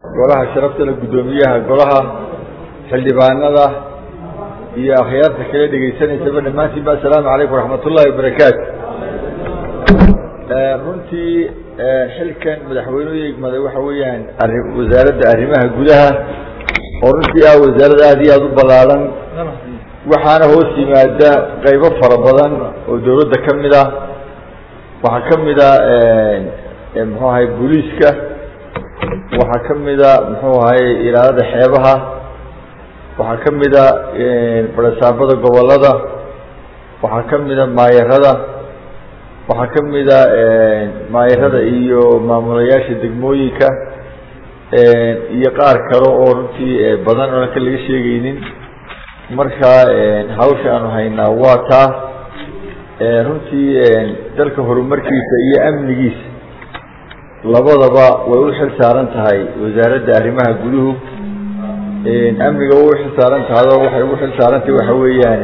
golaha sharaftale guddoomiyaha golaha xildhibaanada iyo akhyaarta kale dhegaysanaysaba dhammaantiinba assalaamu calaykum waraxmat ullahi wabarakaatu runtii xilkan madaxweynuhu egmaday waxa weeyaan wasaaradda arrimaha gudaha oo runtii ah wasaarad aada iyo aada u ballaaran waxaana hoos yimaada qaybo fara badan oo dawladda ka mid ah waxaa ka mid a muxuu ahay booliiska waxaa ka mida muxuu ahay ilaalada xeebaha waxaa ka mida barasaabada gobolada waxaa ka mida maayarada waxaa ka mida maayarada iyo maamulayaasha degmooyinka iyo qaar kale oo runtii badan oona ka laga sheegaynin marka hawsha aanu haynaa waa taa runtii dalka horumarkiisa iyo amnigiisa labadaba way u xil saaran tahay wasaaradda arrimaha guduhu amniga way u xil saaran tahay oo waxay ugu xil saaran tahay waxa weeyaan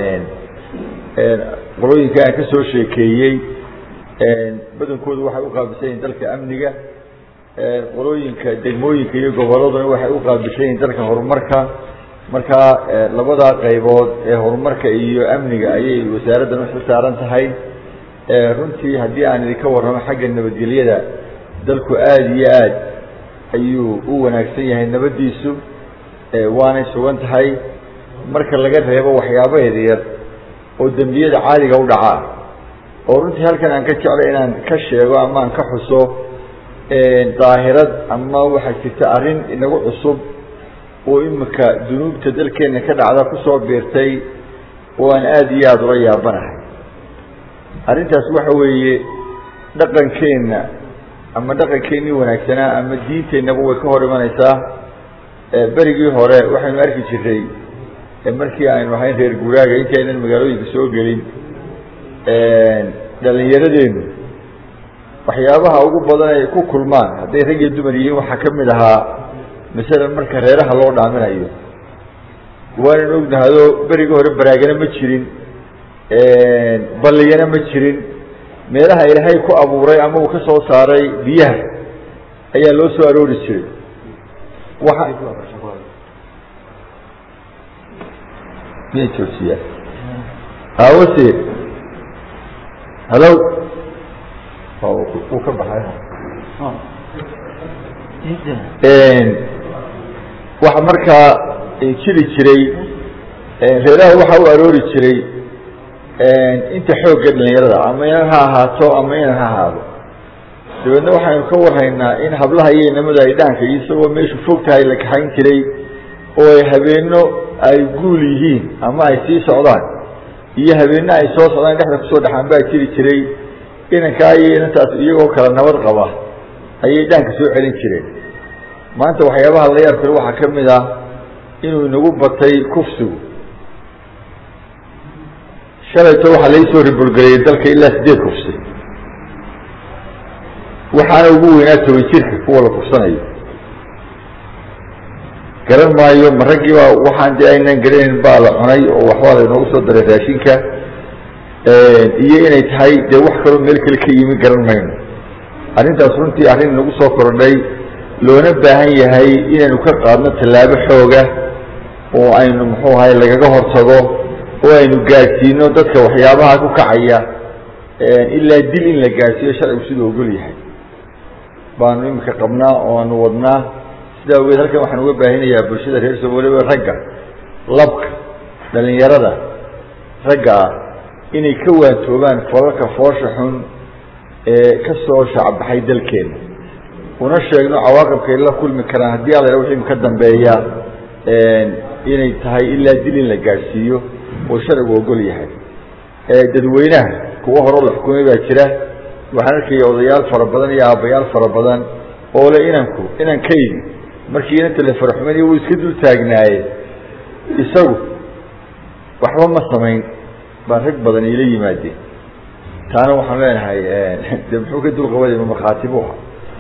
qolooyinka aan ka soo sheekeeyey badankoodu waxay u qaabilsan yihin dalka amniga qolooyinka degmooyinka iyo goboladuna waxay u qaabilsan yihin dalka horumarka marka labadaa qaybood ee horumarka iyo amniga ayay wasaaraddan u xil saaran tahay runtii haddii aan idinka warramo xagga nabadgelyada dalku aada iyo aad ayuu u wanaagsan yahay nabaddiisu waanay sugan tahay marka laga reebo waxyaaba yaryar oo dembiyada caadiga u dhacaa oo runtii halkan aan ka jeclay inaan ka sheego ama aan ka xuso daahirad ama waxaa jirta arrin inagu cusub oo imika dunuubta dalkeenna ka dhacda kusoo biirtay oo aan aada iyo aada ula yaabanahay arrintaas waxa weeye dhaqankeenna ama dhaqankeenii wanaagsanaa ama diinteennaba way ka hor imanaysaa berigii hore waxaynu arki jiray markii aynu ahayn reer guuraaga intii aynan magaalooyinka soo gelin dhalinyaradeennu waxyaabaha ugu badan ay ku kulmaan hadday rag iyo dumar yihiin waxaa ka mid ahaa masalan marka reeraha loo dhaaminayo waanan ognahado berigii hore baraagana ma jirin balliyana ma jirin meelaha ilaahay ku abuuray ama uu ka soo saaray biyaha ayaa loo soo aroori jiray waa miyay joogsiyaa awase halo uu ka baxay waxa markaa jiri jiray reeraha waxa u aroori jiray inta xoogga dhalinyarada ama inan ha ahaato ama inan ha ahaado dabeedna waxaynu ka warhaynaa in hablaha iyo inamada ay dhaanka iyo isagoo meeshu fog tahay la kaxayn jiray oo ay habeenno ay guul yihiin ama ay sii socdaan iyo habeenno ay soo socdaan dhexda kusoo dhexaan baa jiri jiray inankaa iyo inantaas iyagoo kala nabad qaba ayay dhaanka soo celin jireen maanta waxyaabaha la yaab kale waxaa ka mid ah inuu inagu batay kufsigu shalayto waxaa lai soo ribolgeliyay dalka ilaa sideed kufsi waxaana ugu weynaa toban jirka kuwa la kufsanayo garan maayo ma raggiiba waxaan dee aynan garanayn baa la cunay oo waxbaa laynoogu soo daray raashinka iyo inay tahay dee wax kaloo meel kale ka yimi garan mayno arrintaas runtii arrin inagu soo kordhay loona baahan yahay inaynu ka qaadno tallaabo xooga oo aynu muxuu ahay lagaga hortago oo aynu gaadhsiino dadka waxyaabaha ku kacaya ilaa dil in la gaadhsiiyo sharcigu siduu ogol yahay baanu imika qabnaa oo aanu wadnaa sidaa ogeed halkan waxaan uga baahinayaa bulshada reer soomaliba ragga labka dhalinyarada ragga ah inay ka waantoobaan falalka foosha xun ee ka soo shacbaxay dalkeena una sheegno cawaaqibkay la kulmi karaan haddii alla wixii ka dambeeya inay tahay ilaa dil in la gaadhsiiyo oo sharcigu ogol yahay dadweynaha kuwa horeo la xukumay baa jira waxaan arkaya odayaal fara badan iyo aabbayaal fara badan oo le inanku inankaydi markii inanta la faraxumanaya wuu iska dul taagnaaye isagu waxba ma samayn baan rag badan iila yimaadeen taana waxaan leenahay de muxuu ka dulqabada ma markhaati bu aha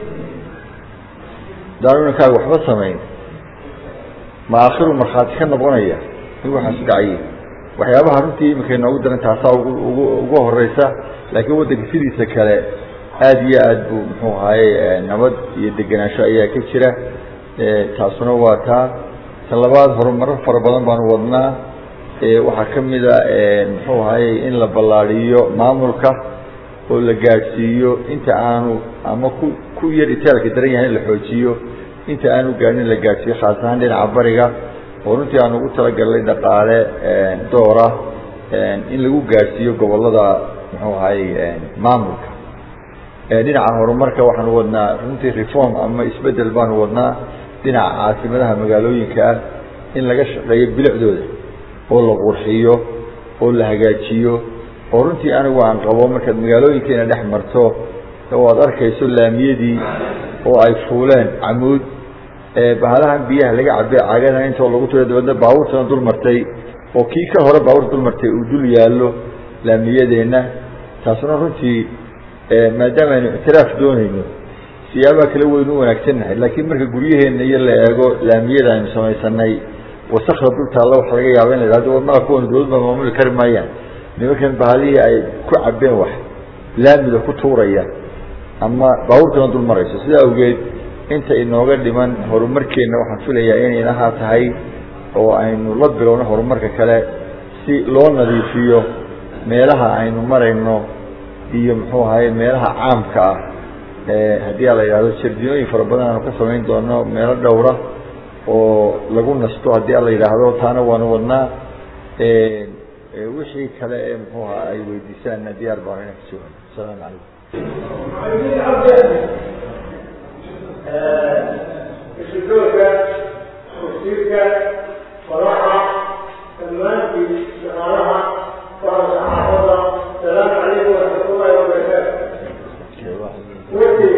daanu inankaaga waxba samayn ma aakhiru markhaati ka noqonaya in waxaas dhacayay waxyaabaha runtii iminka inoogu daran taasaa ugu ugu ugu horeysa laakiin waddanka sidiisa kale aada iyo aad buu muxuu ahaye nabad iyo degenaansho ayaa ka jira taasuna waa taa ta labaad horumaro fara badan baanu wadnaa waxaa ka mida muxuu ahayey in la ballaadiyo maamulka oo la gaadhsiiyo inta aanu ama ku ku yar itaalka daran yahay in la xoojiyo inta aanu gaadhin in la gaadhsiiyo khaas ahaan dhinaca bariga oo runtii aan ugu talagalnay dhaqaale doora in lagu gaadhsiiyo gobollada muxuu ahayey maamulka dhinaca horumarka waxaanu wadnaa runtii reform ama isbedel baanu wadnaa dhinaca caasimadaha magaalooyinka ah in laga shaqeeyo bilicdooda oo la qurxiyo oo la hagaajiyo oo runtii anigu aan qabo markaad magaalooyinkeena dhex marto oo aad arkayso laamiyadii oo ay fuuleen camuud bahalahan biyaha laga cabe caagana intoo lagu tiro dabadna baabuurtana dul martay oo kii ka hore baabuur dul martay uu dul yaallo laamiyadeenna taasuna runtii maadaama aynu ictiraaf doonayno siyaabaha kala weyn u wanaagsannahay laakiin marka guryaheenna iyo la eego laamiyada aynu samaysanay wasakda dul taalla waxa laga yaaba in la yidhahdo war mala kuwan dawladba maamuli kari maayaan nimankan bahalihii ay ku cabeen wax laamida ku tuuraya ama baabuurtana dul marayso sidaa awgeed inta inooga dhiman horumarkeenna waxaan filayaa inay inahaa tahay oo aynu la bilowno horumarka kale si loo nadiifiyo meelaha aynu marayno iyo muxuu ahaye meelaha caamka ah haddii a la yidhahdo jardinooyin fara badan aanu ka samayn doono meelo dhowra oo lagu nasto haddii a la yidhaahdo taana waanu wadnaa wixii kale ee muxuu aha ay weydiisaanna diyaar baan inaan kasoo asalaamu calaykum isudooga wasiirka madaxa dhammaantii shaqaalaha waa saxaafada salaamu calaykum waraxmatullahi wabarakaatu wati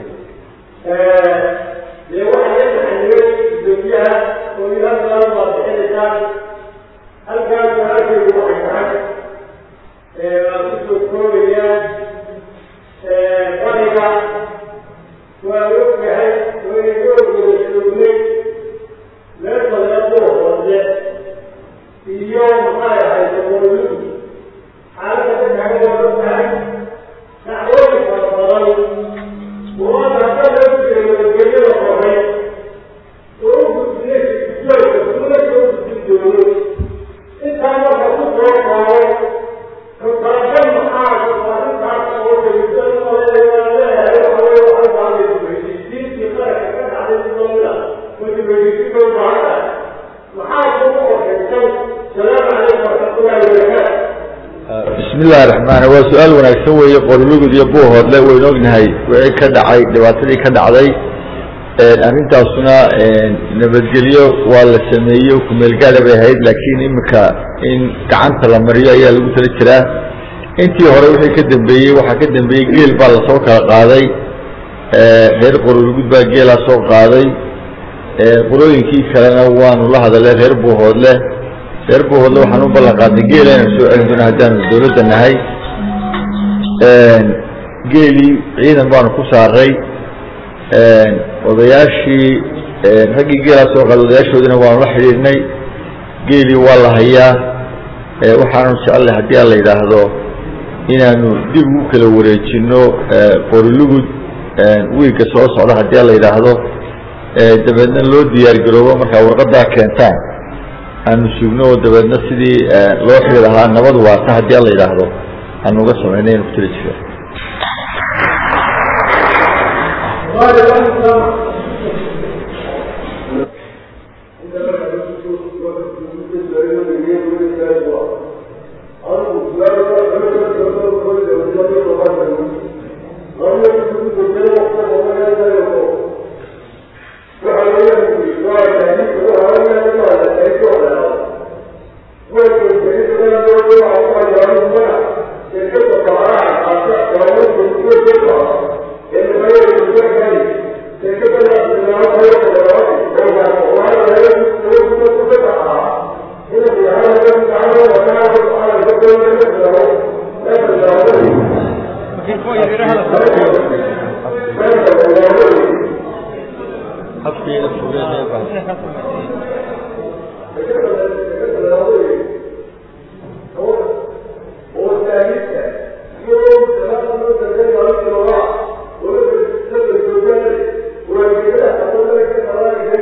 dee waxaa la taxaniyey gudoomiyaha oo ilaa salaam baad bixinaysaan halkaas walaalkaygu waxay tahay waa kusoo koobayaan bariga waa ogyahay waynagoogooda joognay meesha leedoo hoose iyo maxay ahayd qololu xaaladda ka tahay waa ogtahay dacwooyin fara badan oo hadda loo jiray nabadgelyada horay oo u gudbiyey isjooga duulasha u gudbin doono intaa marka ku soo koobay xukarajan maxaa arrintaas oo dalisan leeyahay waxa weye waxay baaday weydiisiintii qaranka ka dhacday sidooda wadi weydiisin bay baahan tahay maxaa kugu qorshaysay salaamu calaykum waraxmatullahi wabarakaatu bismi illahi raxmaan waa su-aal wanaagsan weeye qorlugud iyo buuhoodle waynu ognahay wixii ka dhacay dhibaatadii ka dhacday arrintaasuna nabadgelyo waa la sameeyey kumeelgaada bay ahayd laakiin imika in gacanta la mariyo ayaa lagu tala jiraa intii hore wixii ka dambeeyey waxaa ka dambeeyey geel baa lasoo kala qaaday reer qorolugud baa geelaa soo qaaday qolooyinkii kalena waanu la hadalay reer buuhoodle reer buuhoodle waxaan u ballan qaadnay geela inaan soo celin doona haddaanu dawladda nahay geelii ciidan baanu ku saaray odayaashii raggii geelaa soo qaaday odayaashoodina waanu la xidhiidhnay geelii waa la hayaa waxaanu jecellay haddii aan la yidhaahdo inaanu dib ugu kala wareejino qorilugud wiigga soo socda haddii aan la yidhaahdo dabeedna loo diyaar garoobo markaa warqadaa keentaan aanu sugno oo dabeedna sidii loo xiri lahaa nabad waarta haddii aan la yidhaahdo aanu uga samaynay inu ku tali jira Thank you.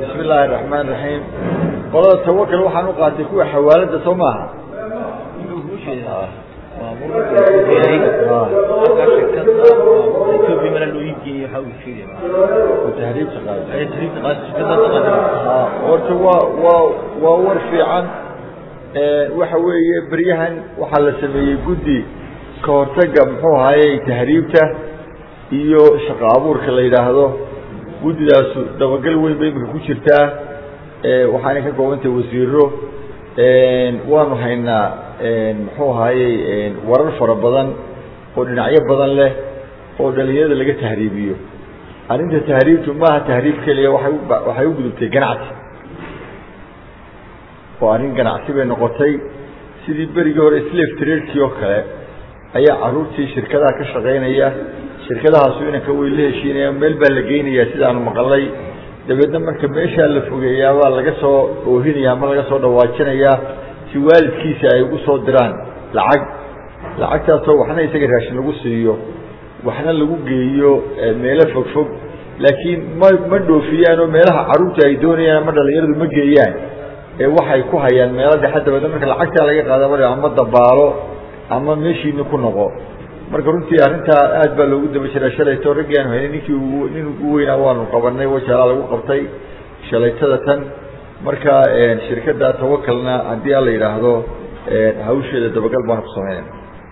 bismi illaahi raxmaan raxiim qolada tawakal waxaan u qaatay kuwa xawaalada soo maaha horta waa waa waa war fiican waxa weeye beryahan waxaa la sameeyey guddi ka hortaga muxuu ahaaye tahriibta iyo shaqo abuurka la yidhaahdo guddidaasu dabagal weyn bay imika ku jirtaa waxaanay ka koobantahay wasiiro waanu haynaa muxuu ahaaye warar fara badan oo dhinacyo badan leh oo dhalinyarada laga tahriibiyo arrinta tahriibtu maaha tahriib keliya waay waxay u gudubtay ganacsi oo arrin ganacsi bay noqotay sidii berigii hore slave traderkii oo kale ayaa caruurtii shirkadaha ka shaqaynaya shirkadahaasu inanka way la heshiinayaan meel baa la geynayaa sidaanu maqalay dabeedna marka meeshaa la fogeeyaa baa laga soo oohinaya ama laga soo dhawaajinayaa si waalidkiisa ay ugu soo diraan lacag lacagtaasoo waxna isaga raashin lagu siiyo waxna lagu geeyo meelo fogfog laakiin ma ma dhoofiyaan oo meelaha caruurta ay doonayaan ama dhalinyaradu ma geeyaan ee waxay ku hayaan meelo dhexe dabeedna marka lacagtaa laga qaada ama dabaalo ama meeshiina ku noqo marka runtii arrintaa aad baa loogu daba jiraa shalayto raggii aanu haynay ninkii nin ugu weynaa waanu qabanay wajaalaa lagu qabtay shalaytada tan marka shirkadda tawakalna haddii ala yidhaahdo hawsheeda dabagal baanu ku sameynayna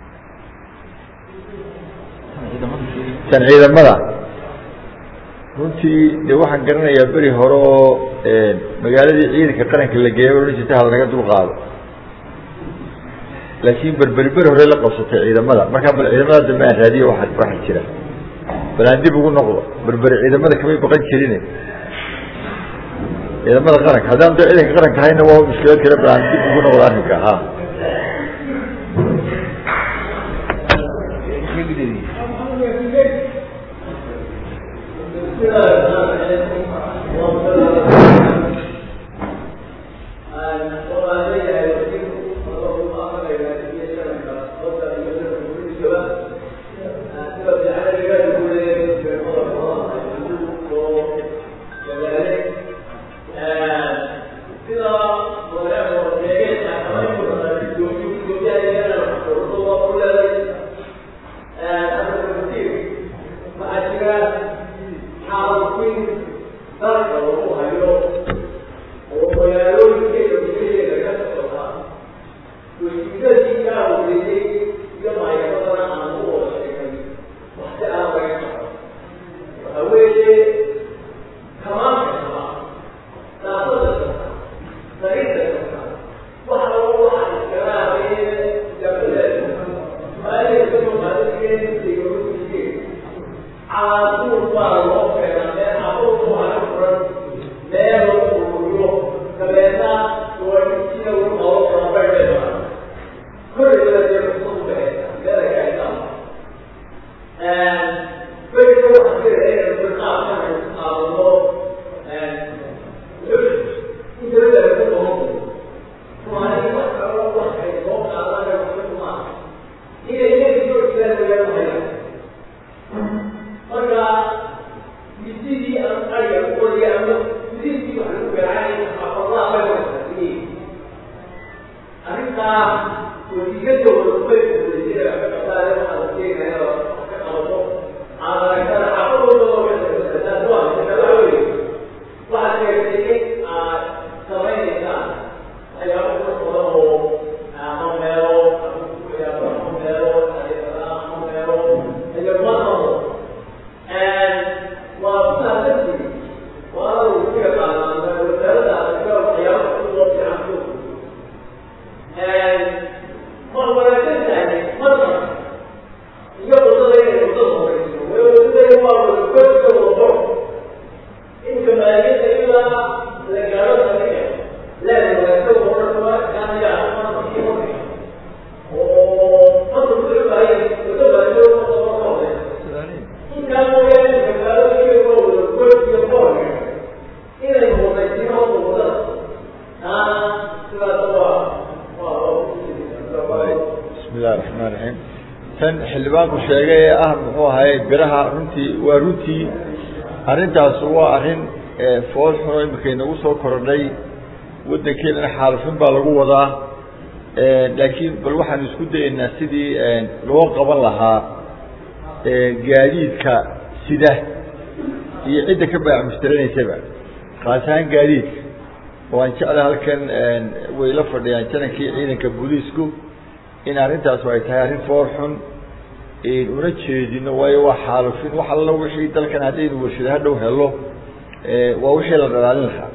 tan ciidamada runtii de waxaan garanayaa beri hore oo magaaladii ciidanka qaranka la geeya odhan jirta hal naga dul qaado laakiin berberi beri hore la qabsatay ciidamada markaa bal ciidamada dambe aan raadiyo waa waxa jira bal aan dib ugu noqdo berberi ciidamada kamay baqan jirin ciidamada qaranka haddaan da ciidanka qaranka hayna waa mushkilad kale bal aan dib ugu noqdo arrinka ha xildhibaanku sheegay ee ah muxuu ahaye biraha runtii waa runtii arrintaas waa arrin fool xuno imika inagu soo korodhay waddankeenana xaalufin baa lagu wadaa laakiin bal waxaanu isku dayeynaa sidii loo qaban lahaa gaadiidka sida iyo cidda ka baac mustaranaysaba khaas ahaan gaadiidka oo aan jecla halkan way la fadhiyaan janankii ciidanka booliisku in arrintaasu ay tahay arrin foor xun una jeedino waayo waa xaalufin wax alla wixii dalkan haddaynu warshada hadhow helo waa wixii la dhalaalin lahaa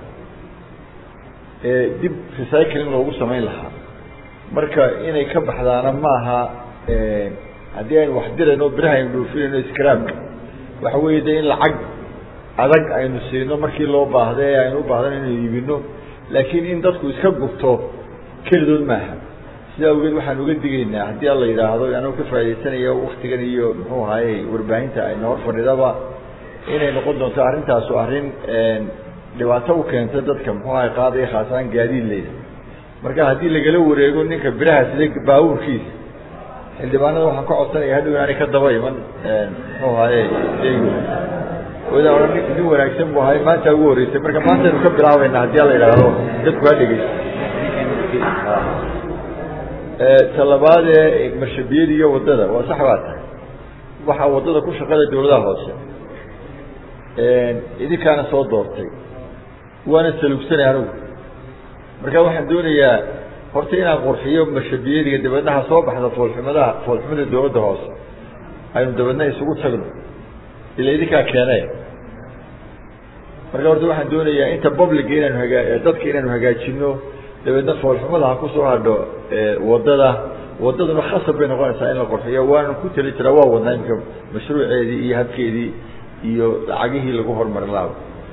dib recycling loogu samayn lahaa marka inay ka baxdaana maaha haddii aynu wax dirayno biraha aynu dhoofinayno scraabka waxa weeye de in lacag adag aynu siino markii loo baahda ee aynu u baahdan inaynu iibino laakiin in dadku iska gubto kelidood maaha sidaa awgeed waxaan uga digaynaa haddii alla yidhaahdo anuu ka faa'idaysanayo waktigan iyo muxuu ahaye warbaahinta ayna hor fadhidaba inay noqon doonto arrintaasu arrin dhibaato u keenta dadka muxuu ahay qaadaya khaasaan gaadiid leyda marka haddii lagala wareego ninka biraha sida baabuurkiisa xildhibaanada waxaan ka codsanaya hadhow inaanay ka daba iman muxuu ahaye sheygu wada ohan nin wanaagsan bu ahay maanta ugu horreysay marka maantaynu ka bilaabayna haddii ala yidhaahdo dadku ha dhegeysto talabaadee marshabiyada iyo waddada waa sax baa tahay waxaa waddada ku shaqada dawladaha hoose idinkaana soo doortay waana salugsanay anigu marka waxaan doonayaa horta inaan qurxiyo marshabiyadiga dabeedna ha soo baxda foolxumadaha foolxumada dawladda hoose aynu dabeedna isugu tagno ila idinkaa keenay marka horta waxaan doonayaa inta publica inaanu hagaa dadka inaanu hagaajino dabeedna foolxumada ha kusoo hadho waddada waddaduna khasab bay noqonaysaa in la qurxiyo waanu ku tali jiraa waa wadnaa imika mashruuceedii iyo habkeedii iyo lacagihii lagu hormarin lahaa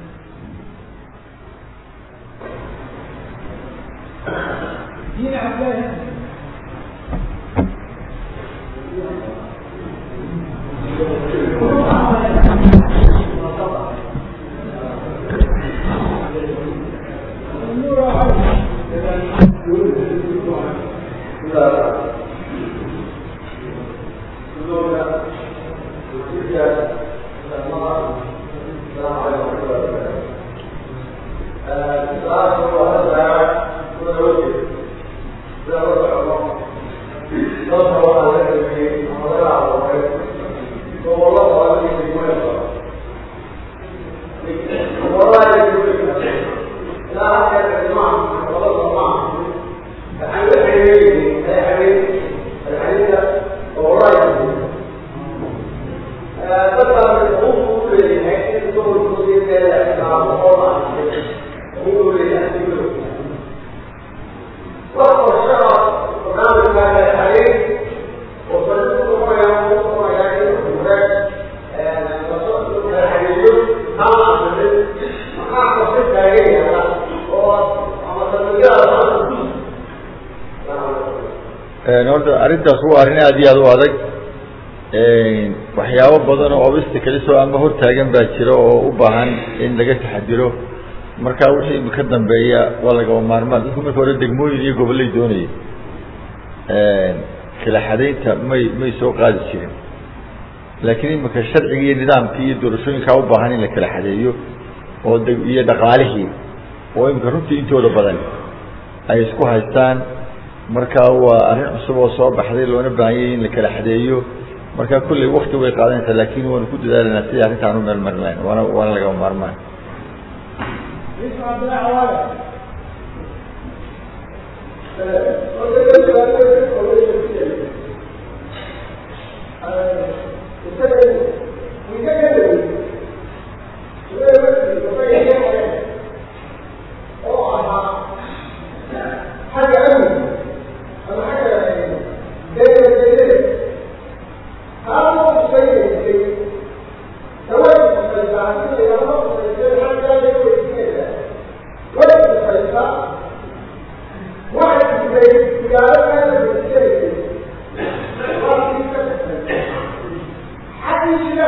horta arrintaas waa arrin aada iyo aada u adag waxyaabo badan oo obstacles oo ama hortaagan baa jira oo u baahan in laga taxadiro marka wixii imika dambeeya waa lagaba maarmaan dadku marka hore degmooyin iyo gobollay doonayay kala xadaynta may may soo qaadi jirin laakiin imika sharciga iyo nidaamkii iyo doorashooyinkaa u baahan in la kala xadeeyo oo de iyo dhaqaalihii oo imika runtii intooda badan ay isku haystaan marka waa arrin cusub oo soo baxday loona baahanyay in la kala xadeeyo marka kulley wakti way qaadanaysaa laakin waanu ku dadaalanaa sidii arrintaan u meel marin lahayn waana waana lagama maarmaan Thank you.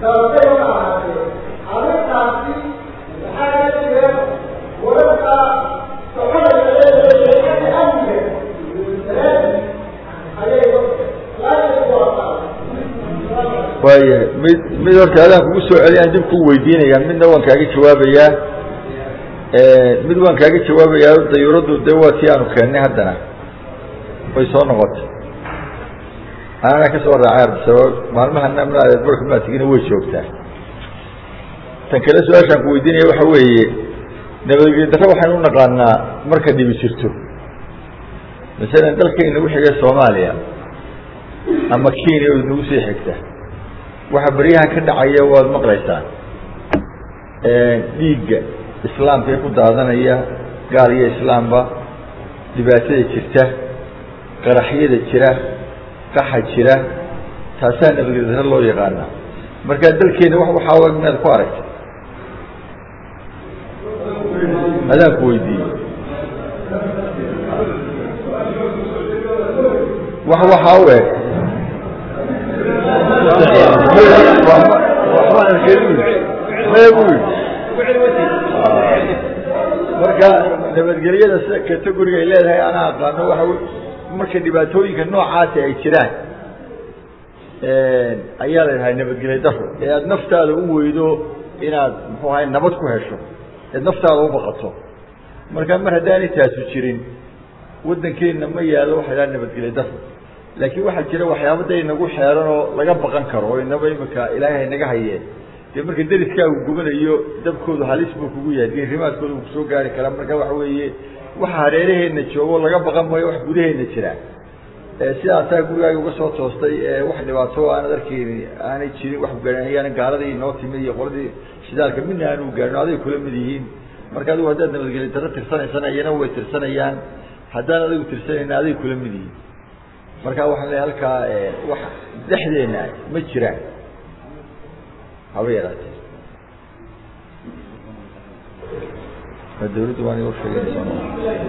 sababtay ma ahaatee arrintaasi maxaa ka jira wararka soconaya leedahay amniga ayay laasha waa waayahay mid mid horta adaan kugu soo celiyaan dib kuu weydiinayaa midna waan kaaga jawaabayaa mid waan kaaga jawaabayaa dayuuraddu de waa tii aanu keennay haddana way soo noqotay anana ka soo raacay ardisabab maalmahana mnaadeed barka maatigina way joogtaa tan kale su-aashaan ku weydiinaya waxa weeye nabadgelyo darre waxaynu u naqaanaa marka dhibi jirto masalan dalkayna u xigay soomaaliya ama kenya oo nagu sii xigta waxa beryahan ka dhacaya waad maqlaysaan dhiigga islaamka ee ku daadanaya gaal iyo islaamba dhibaatada jirta qaraxyada jira qaxa jira taasaa nabadgelyo loo yaqaana markaa dalkeena wax waxaa eg inaad ku aragtay adaan ku weydiiyey wax waxaa u eg marka nabadgelyada sida categoriga ay leedahay anaa aqaano waxa marka dhibaatooyinka noocaasi ay jiraan ayaa la dhahay nabadgelyo daro ee aada naftaada u weydo inaad muxuu ahay nabad ku hesho eed naftaada u baqato marka mar haddaanay taasu jirin waddankeenna ma yaalo waxa dhaha nabadgelyo daro laakiin waxaa jira waxyaaba da inagu xeeran oo laga baqan karo oo inaba imika ilaahay naga hayeen dee marka deriskaagu gubanayo dabkoodu halis buu kugu yahay diirimaadkooda uu kusoo gaari karaa marka waxa weeye waxa hareeraheenna joogo laga baqan maayo wax gudaheenna jira sidaasaa gurigaaga uga soo toostay wax dhibaato aanad arkeyni aanay jirin wax gaaan gaaladii noo timi iyo qoladii shidaalka midna aanu gaarin aday kula mid yihiin marka adigu haddaad nabadgelyo darro tirsanaysana iyana way tirsanayaan haddaan adigu tirsanayna aday kula mid yihiin marka waxaan leeyahay halkaa wax dhexdeena ma jiraan haba yaraatee dawladdu waan igu sheegaysa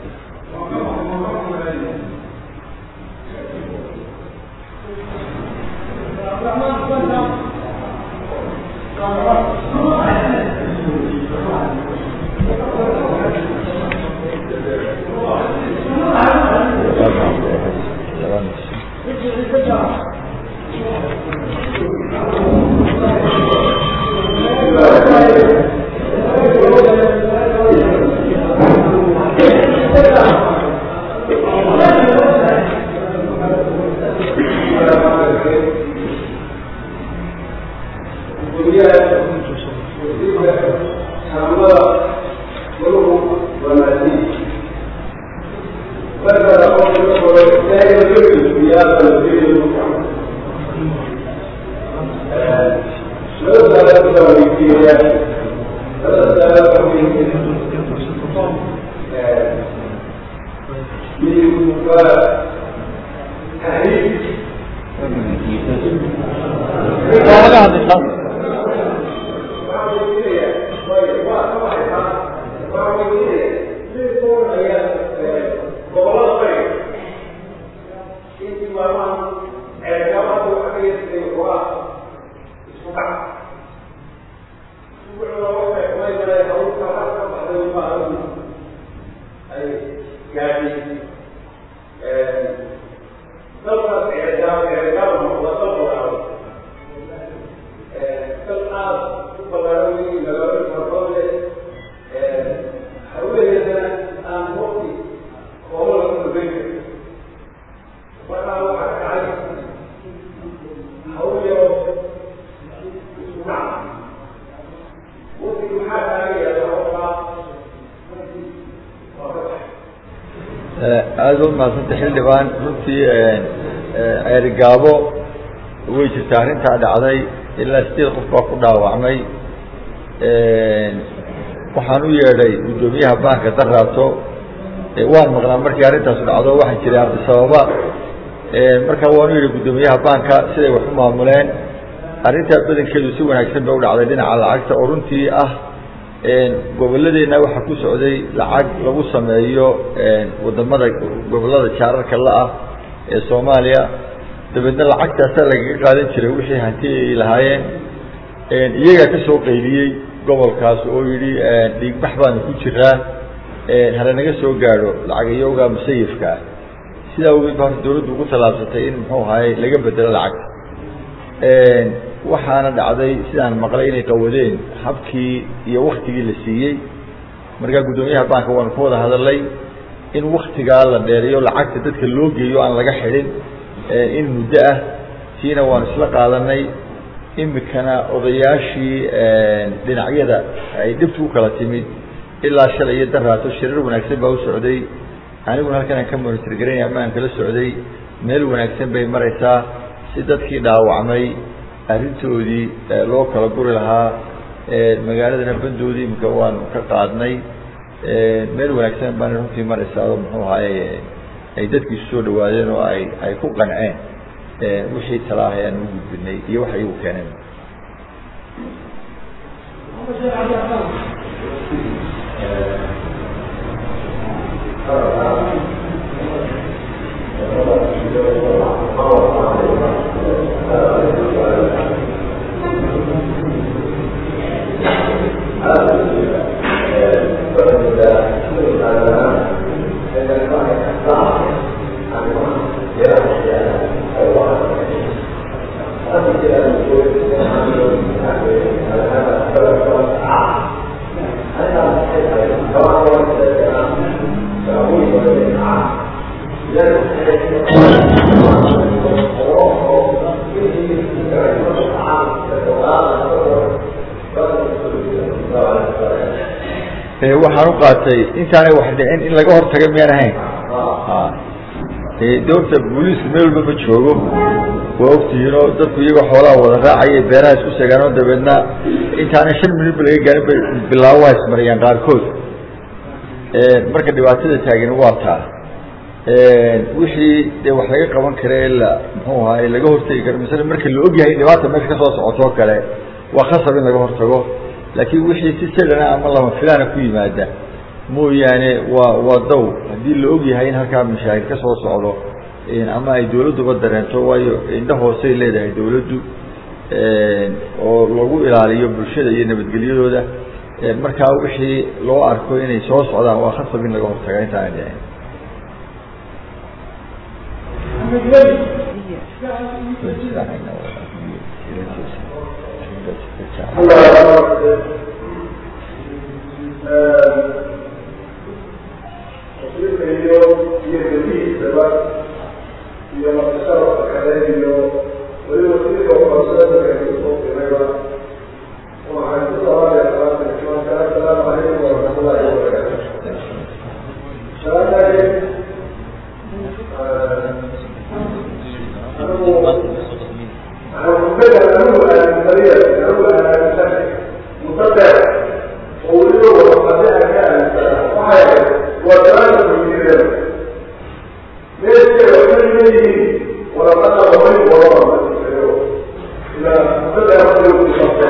aada u mahadsanta xildhibaan runtii ceerigaabo way jirtaa arrintaa dhacday ilaa sideed qof baa ku dhaawacmay waxaan u yeedhay guddoomiyaha baanka daraato waan maqnaa markii arrintaasu dhacdo waxaan jiray abdisababa markaa waan u yeedhay guddoomiyaha baanka siday wax u maamuleen arrintaa badankeedu si wanaagsan bay u dhacday dhinaca lacagta oo runtii ah goboladeenna waxaa ku socday lacag lagu sameeyo wadamada gobolada jaararka la-ah ee soomaaliya dabeedna lacagtaasaa lagaga qaadan jiray wixii hanti ay lahaayeen iyagaa ka soo qayliyey gobolkaas oo yidhi dhiigbax baanu ku jiraa hala naga soo gaadho lacagayowga musayifka ah sidaa awgeed ba horta dawladdu ugu tallaabsatay in muxuu ahaye laga bedelo lacagta waxaana dhacday sidaan maqlay inay qawadeen habkii iyo waktigii la siiyey markaa guddoomiyaha baanka waanu ka wada hadalay in waktigaa la dheeriyo lacagta dadka loo geeyo aan laga xidhin in muddo ah tiina waanu isla qaadanay imikana odayaashii dhinacyada ay dhibtu u kala timid ilaa shalay iyo daraato shirar wanaagsan baa u socday aniguna halkan aan ka monitor garaynay ama aan kala socday meel wanaagsan bay maraysaa si dadkii dhaawacmay arrintoodii loo kala guri lahaa magaaladana bandoodii imika waanu ka qaadnay meel wanaagsan baana runtii maraysaa oo muxuu ahaaye ay dadkiisu soo dhawaadeen oo ay ay ku qanceen wixii talaahay aan u gudbinay iyo waxa iyagu keeneen waxaan u qaatay intaanay wax dhicin in laga hortaga miyaan ahayn de horta booliisku meel walba ma joogo waa ogtihiin oo dadku iyagoo xoolaha wada raacaya beeraha isku segaan oo dabeedna intaanay shan minut ba laga gaarin bay bilaabo waa ismariyaan qaarkood marka dhibaatada taagan waa taa wixii dee wax laga qaban kara la muxuu ahaay laga hortegi karo masala marka la ogyahay dhibaata meesha kasoo socotoo kale waa khasab in laga hortago laakiin wixii si sadana ama lama filaana ku yimaada mooyaane waa waa dow haddii la og yahay in halkaa mashaakil ka soo socdo ama ay dawladduba dareento waayo indha hoosey leedahay dawladdu oo lagu ilaaliyo bulshada iyo nabadgelyadooda markaa wixii loo arko inay soo socdaan waa khasab in laga hortaga intaana dhicin wasiirka iyo iyo gedihiisaba iyo markasharafka kale iyo weli wasiirka uqabsadaka kusoo dirayba waxaan ku salaamaya salaata islaamka assalaamu calaykum waraxmatullahi wabarakaatu salaamaaye anigu waxaan anigu aaminsanaya anigu aaminsan mutabeec oo weliba warqade aan ka aaminsana waxay waa salaada weydiinaya meeskeeda waxay leeyihiin warqada horay waraba ila mutabeec waxay ku qabta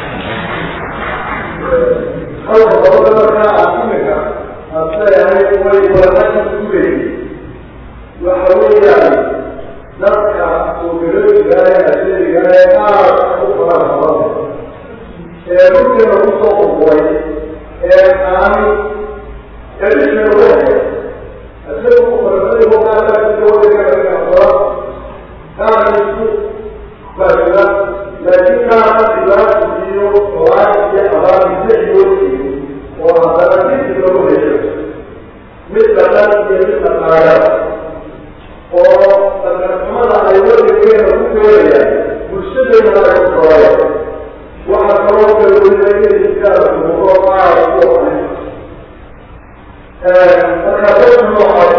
halka dabada markaa aad imika aad leeyahay way warqada ku leeyihiin waxa weeyaan dadka ugarojigaay asherigaay aad u faraha badan ee dhulkeena kusoo qurquray ee aan edisheena wahay isaga ku farasay hogaanaaoa kaana isku baasila laakiin kaana dhibaatu iyo olaay iyo abaabisa iyoosiyo oo haddana disi lagu hesho mid dhaqan iyo mid dhaqaala oo dhaqanxumada ay wadankeena ku keenayaan bulshadeena ay ku koraya waxaa kaloo kala weliba inay iskaada umuuro qaar ku oray marka dadka noocaas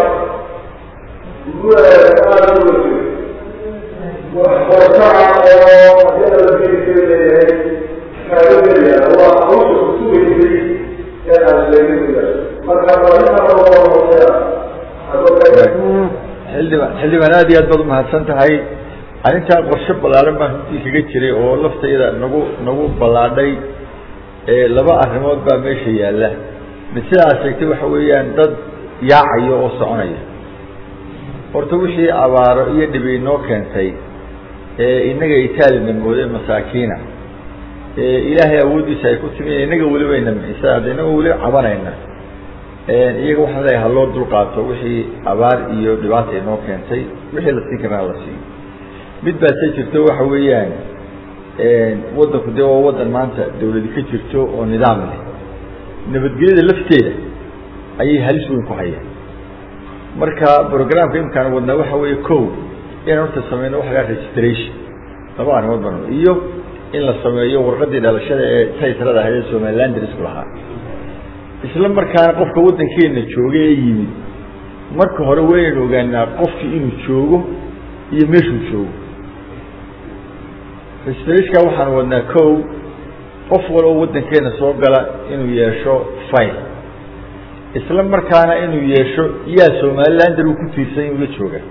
aada u wajiro wax hortaca oo haddii alla gelikee leeyahay kaaga gelaya waa hawsha kusugaysay ee aan sheegay marka barinta xildhibaan xildhibaan aad iyo aad baad umahadsan tahay arrintaa qorshe ballaaran baan runtii kaga jiray oo laftayda nagu nagu ballaadhay laba arrimood baa meesha yaalla mid sidaa sheegtay waxa weeyaan dad yaacayo oo soconaya horta wixii abaaro iyo dhibi inoo keentay ee innaga itaalina mooday masaakiina ilaahay awooddiisa ay ku timi inaga weliba ina mixisa hadda inaga weli cabanayna iyaga waxaan leeyahay haloo dulqaato wixii abaar iyo dhibaata inoo keentay wixii la siin karaa la siiyo mid baase jirto waxa weeyaan waddanku dee waa waddan maanta dawladi ka jirto oo nidaam leh nabadgelyada lafteeda ayay halis weyn ku hayaan marka programka imkaan wadnaa waxa weeye ko inaan horta sameyno waxa lagaa registration laba arrimood ban iyo in la sameeyo warqadii dhalashada ee taytrada ahayd ee somaliland isku lahaa isla markaana qofka waddankeena jooga ee yimid marka hore waynaynu ogaanaa qofkii inuu joogo iyo meeshuu joogo registrationka waxaan wadnaa ko qof waloo waddankeena soo gala inuu yeesho file isla markaana inuu yeesho yaa somalilander uu ku tiirsan ula jooga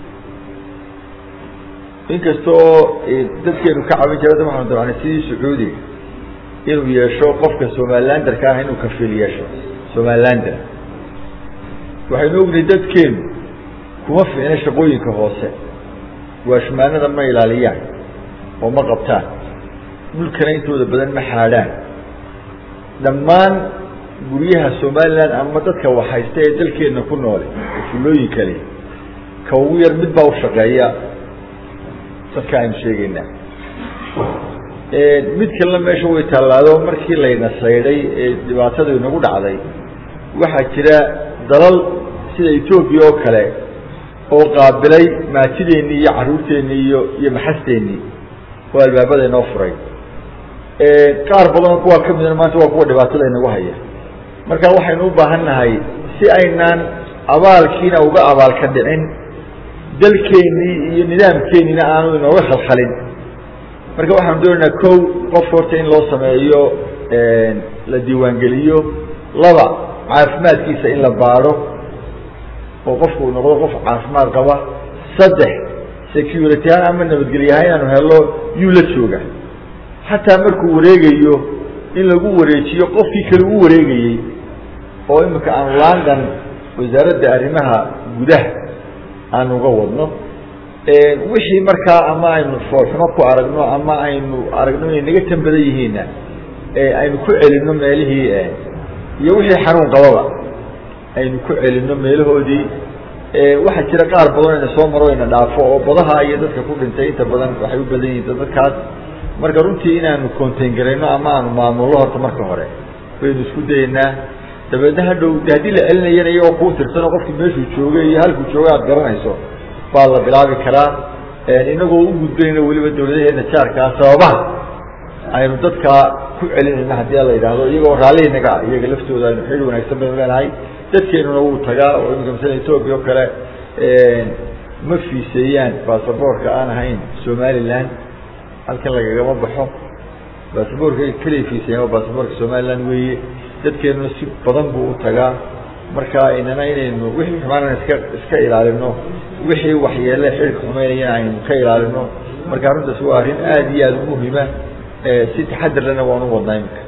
inkasta oo dadkeenu ka cabin jira waxaanu dabcnay sidii sacuudiga inuu yeesho qofka somalilanderka ah inuu kafiil yeesho somalilander waxaynu ognahay dadkeenu kuma fiicna shaqooyinka hoose waashmaanada ma ilaaliyaan oo ma qabtaan dhulkana intooda badan ma xaadhaan dhammaan guryaha somaliland ama dadka waxhaysta ee dalkeena ku noole fulooyinka le ka ugu yar mid baa u shaqeeya dadka aynu sheegeynaa mid kalena meesha way tallaado markii layna saydhay ee dhibaatadu inagu dhacday waxaa jira dalal sida etoobiya oo kale oo qaabilay maatideennii iyo carruurteennii iyo iyo maxasteennii oo albaabada inoo furay qaar badanoo kuwaa ka midna maanta waa kuwa dhibaatada inagu haya marka waxaynu u baahan nahay si aynaan abaalkiina uga abaalka dhicin dalkeennii iyo nidaamkeenniina aanu inooga khalkhalin marka waxaanu doonaynaa kow qof horta in loo sameeyo la diiwaangeliyo laba caafimaadkiisa in la baadho oo qofku uu noqdo qof caafimaad qaba saddex security ahaan ama nabadgelyahaan inaanu helo yuu la jooga xataa markuu wareegayo in lagu wareejiyo qofkii kale u wareegayey oo imika aanu london wasaaradda arrimaha gudaha aanu uga wadno wixii markaa ama aynu foolxumo ku aragno ama aynu aragno inay naga tan badan yihiinna aynu ku celinno meelihii iyo wixii xanuun qababa aynu ku celinno meelahoodii waxaa jira qaar badan ina soo maro ina dhaafo oo badaha iyo dadka ku dhintay inta badan waxay u badan yihiin dadkaas marka runtii inaanu contain garayno ama aanu maamullo horta marka hore baynu isku dayeynaa dabeedna hadhow de haddii la celinayana iyagoo kuu tirsanoo qofkii meeshuu joogay iyo halkuu jooga aad garanayso baa la bilaabi karaa inagoo u gudbanayna weliba dawladaheena jaarkaa sababaha aynu dadkaa ku celinayna haddii la yidhaahdo iyagoo raallihinaga iyaga laftooda aynu xidhi wanaagsan baynu leenahay dadkeenuna wuu tagaa oo imika masala etoobiya oo kale ma fiiseeyaan basaboorka aan ahayn somaliland halkan lagagama baxo basaboorka keliya fiiseeyaan waa basaboorka somaliland weeye dadkeenuna si badan buu u tagaa marka inana inaynu wixii xumaanana iska iska ilaalino wixii waxyeele xidhka xumeynayana aynu ka ilaalino marka arrintaas waa arrin aada iyo aada u muhima si taxadar lena waan u wadnaa imika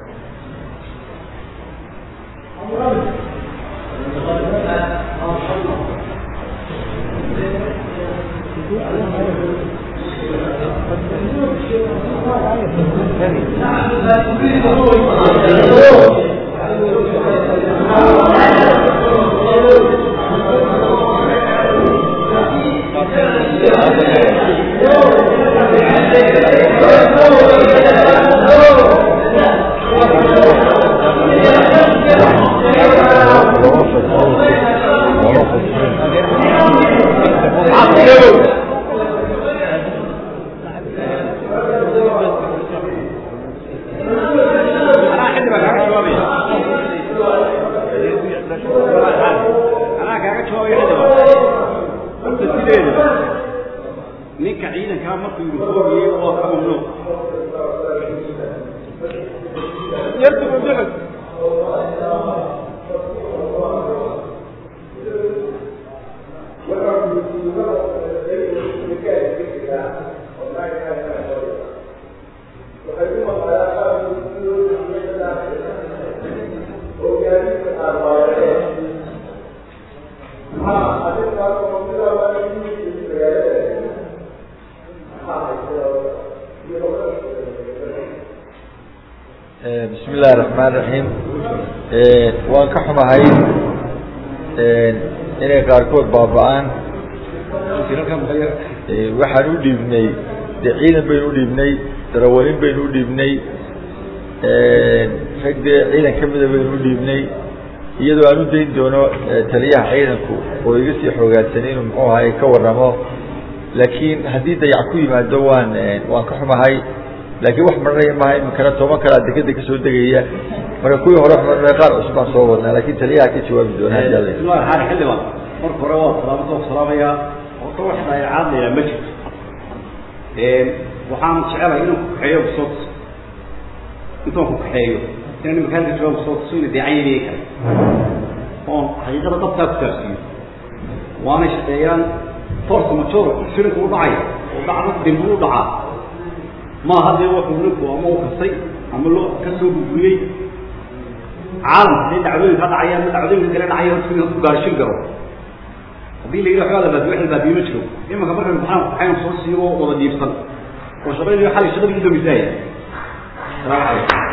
ninka ciidankaa markuu uniformiyey waa ka mamnuuc Thank you. bismi illahi raxmaan raxiim waan ka xumahay inay qaarkood baaba-aan waxaan u dhiibnay de ciidan baynu udhiibnay darawalin baynu udhiibnay rag dee ciidan kamida baynu udhiibnay iyadoo aan u dayn doono taliyaha ciidanku oo iga sii xoogaadsan inuu muxuu ahay ka waramo laakiin haddii dayac ku yimaado waan waan ka xumahay laakiin wax maranaya maha iminkana toban kalaa dekeda kasoo degaya marka kuwii hore wax maranaya qaar cusub baan soo wadnaa lakin taliyaha ka jawaabi doona hadii alla bismillahi raxmaan xildhibaan marka hore waa salaamada waa salaamayaa horta wax dayacaadlayaa ma jirto waxaan jecelahay inaan ku kaxeeyo kusoo tuso intaan ku kaxeeyo inaan imika halka jawaab kusoo tuso ina deecayeeliye kale oon xaqiiqada dabtaa ku taarsiiyo waanay shaqeeyaan force major shirinku u dhacaya oo dhacdo dembi u dhacaa maaha dee wuxuu ninku ama u kastay ama loo ka soo gudbiyey caalamka hadday dhacdooyin ka dhacayaan ma dhacdooyinka kale dhacaya horta ku gaashin karo haddii la yidhi waxbaa la baadiyo wax la baadiyo ma jiro imanka markan maxaan waxaynu soo siigo wada diibsan oo shaqaynayo xalay shaqadii u dambisaaya salaamu calaykum